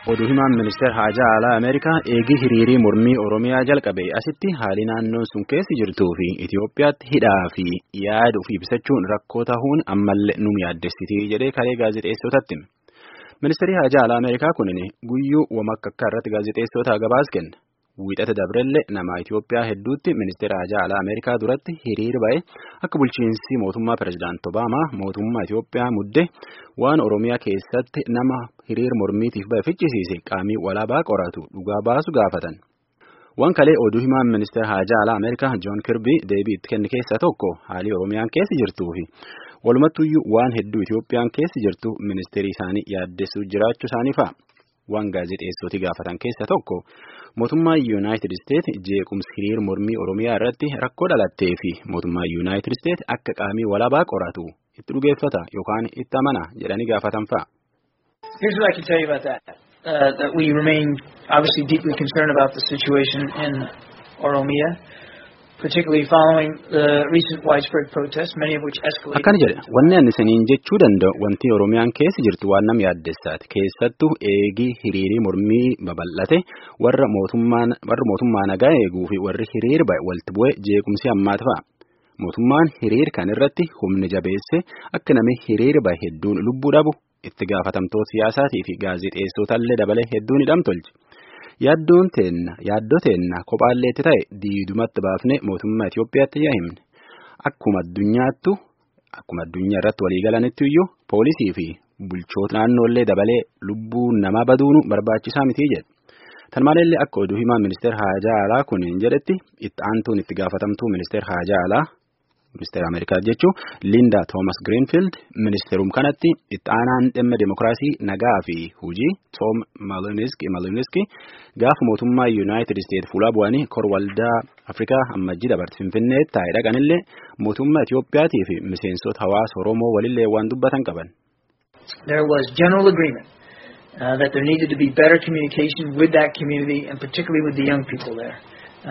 Oduu himaan ministeera haajaa alaa Ameerikaa eegii hiriirii mormii Oromiyaa jalqabe asitti haali naannoon sun keessa jirtuu fi Itoophiyaatti hidhaa fi yaada ofii ibsachuun rakkoo ta'uun ammallee nu yaaddessitii jedhee kalee gaazexeessotatti. Ministeerri haajaa alaa Ameerikaa kunin guyyuu wamakka irratti gaazexeessota gabaas kenna. Wiixata dabrellee nama Itoophiyaa hedduutti ministeera haajaa alaa Ameerikaa duratti hiriir ba'e akka bulchiinsi mootummaa pirezidaant Obaamaa mootummaa Itoophiyaa mudde waan Oromiyaa keessatti nama hiriir mormiitiif ba'e fichisiise qaamii walaabaa qoratu dhugaa baasu gaafatan. Waan kalee oduu himaan ministeera haajaa alaa Ameerikaa Joon Kirbii deebii itti kenne keessaa tokko haalii Oromiyaan keessa jirtuu fi walumattuyyuu waan hedduu Itoophiyaan keessa jirtu ministeerii isaanii yaaddessuu jiraachuu isaanii fa'a. Waan gaazexeessoti gaafatan keessaa tokko mootummaa Yuunaayitid Isteet jeequmsi hiriir mormii Oromiyaa irratti rakkoo dhalattee fi mootummaa Yuunaayitid Isteet akka qaamii walaabaa qoratu itti dhugeeffata yookaan itti amana jedhanii gaafatan fa'a. Here's what I can tell you about that. Uh, that we remain obviously deeply concerned about the situation in Oromia, particularly following the recent widespread protests, many of which escalated. Akkana jedhe wanni ani isiniin jechuu danda'u wanti Oromiyaan keessa jirtu waan nama yaaddessaati keessattuu eegii hiriirii mormii babal'ate warra mootummaan warra mootummaa nagaa eeguu fi warri hiriir ba'e walitti bu'e jeequmsi ammaata fa'a. Mootummaan hiriir kan irratti humni jabeesse akka namni hiriir ba'e hedduun lubbuu dhabu itti gaafatamtoota siyaasaatii fi gaazexeessotaallee dabalee hedduun hidhamtolche. Yaaddoon teenna yaaddoo teenna kophaalleetti ta'e diidumatti baafne mootummaa Itoophiyaatti yaa himne. Akkuma addunyaattu akkuma addunyaa irratti walii galanitti iyyuu poolisii fi bulchoota naannoollee dabalee lubbuu namaa baduunu barbaachisaa mitii jedhe. Tan maleellee akka oduu himaa ministeera haajaa alaa kuniin jedhetti itti aantuun itti gaafatamtuu ministeera haajaa alaa ministeera Ameerikaa jechuun Linda Thomas Greenfield ministeerum kanatti itti aanaan dhimma demokiraasii nagaa fi hujii Tom Maliniski gaafa mootummaa Yuunaayitid Isteet fuula bu'anii kor waldaa Afrikaa ammajjii dabarte Finfinnee taa'ee dhaqanillee mootummaa Itoophiyaatii fi miseensota hawaasa Oromoo walillee waan dubbatan qaban. There was general agreement uh, that there needed to be better communication with that community and particularly with the young people there.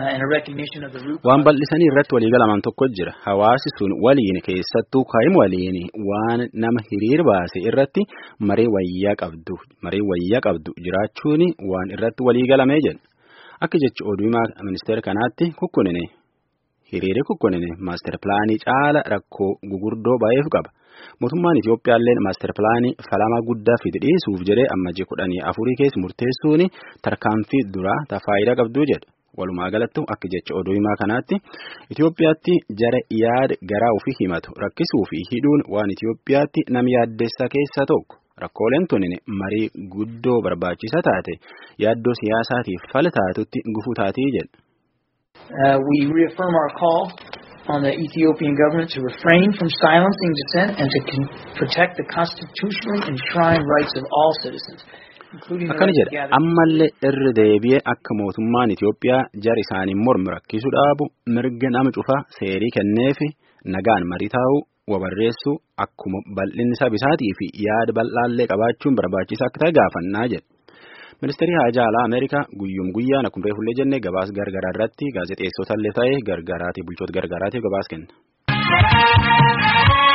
Waan bal'isanii irratti waliigalaman tokko jira. Hawaasi sun waliin keessattuu kaa'im waliin waan nama hiriir baase irratti maree wayyaa qabdu maree wayyaa qabdu jiraachuun waan irratti waliigalamee jedha. Akka jecha oduu ministeera kanaatti kukkunine hiriirri kukkunine maaster pilaanii caala rakkoo gugurdoo baay'eef qaba. Mootummaan Itoophiyaallee maaster pilaanii falamaa guddaa fide dhiisuuf jedhee ammajii kudhanii afurii keessa murteessuun tarkaanfii duraa ta faayidaa qabduu jedha. Walumaa galatti akka jecha oduu himaa kanaatti Itoophiyaatti jara yaada garaa ofii himatu rakkisuu fi hidhuun waan Itoophiyaatti nama yaaddessa keessaa tokko. Rakkooleen tunin marii guddoo barbaachisaa taate yaaddoo siyaasaatiif fala taatutti gufuu taatii jedha. We reaffirm our call on the Ethiopian government to refrain from silencing dissent and to protect the constitutionally enshrined rights of all citizens. Akkana jedha ammallee irra deebi'ee akka mootummaan Itoophiyaa jara isaaniin mormu rakkisuu dhaabu mirga nama cufaa seerii kenneefi nagaan marii taa'uu wabarreessuu akkuma bal'inni sabisaatii fi yaada bal'aallee qabaachuun barbaachisaa akka ta'e gaafannaa jedha. Ministeerri haajaa alaa Ameerikaa guyyuum guyyaan akkuma reefullee jennee gabaas gargaraa irratti gaazexeessotallee ta'ee gargaaraatii bulchoota gargaaraatiif gabaas kenna.